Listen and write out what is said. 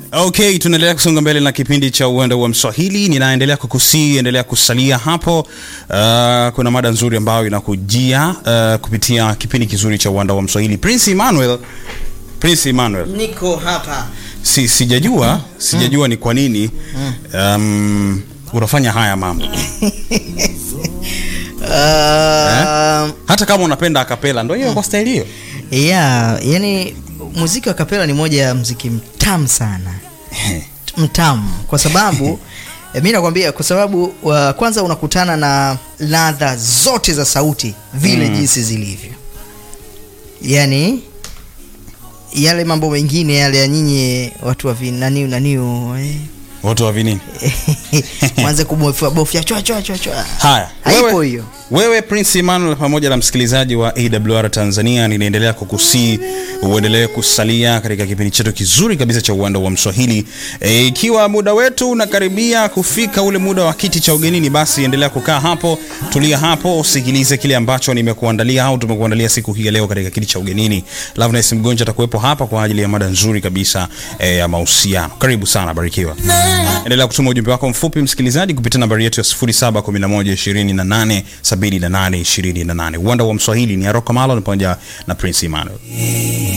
Okay, tunaendelea kusonga mbele na kipindi cha uwanda wa Mswahili. Ninaendelea kukusii, endelea kusalia hapo. Uh, kuna mada nzuri ambayo inakujia uh, kupitia kipindi kizuri cha uwanda wa Mswahili. Prince Emmanuel, Prince Emmanuel, niko hapa si, sijajua sijajua ni kwa nini um, unafanya haya mambo uh, hata kama unapenda akapela, ndio hiyo kwa staili hiyo. yeah, yani muziki wa kapela ni moja ya muziki mtamu sana mtamu kwa sababu eh, mi nakwambia kwa sababu wa, kwanza unakutana na ladha zote za sauti vile jinsi zilivyo yani yale mambo mengine yale ya nyinyi watu wa vi- naniu naniu eh, Watu wa vinini? mwanze kubofya bofya chwa chwa chwa chwa Haya, haipo wewe, hiyo wewe Prince Emmanuel pamoja na msikilizaji wa AWR Tanzania, ninaendelea kukusii uendelee kusalia katika kipindi chetu kizuri kabisa cha uwanda wa Mswahili. E, ikiwa muda wetu unakaribia kufika ule muda wa kiti cha ugenini, basi endelea kukaa hapo, tulia hapo, usikilize kile ambacho nimekuandalia au tumekuandalia siku hii ya leo katika kiti cha ugenini. Loveness Mgonja atakuwepo hapa kwa ajili ya mada nzuri kabisa e, ya mahusiano. Karibu sana, barikiwa. Endelea kutuma ujumbe wako mfupi msikilizaji kupitia nambari yetu ya 0711287828. Uwanda wa Mswahili ni Aroko Malo pamoja na Prince Emmanuel.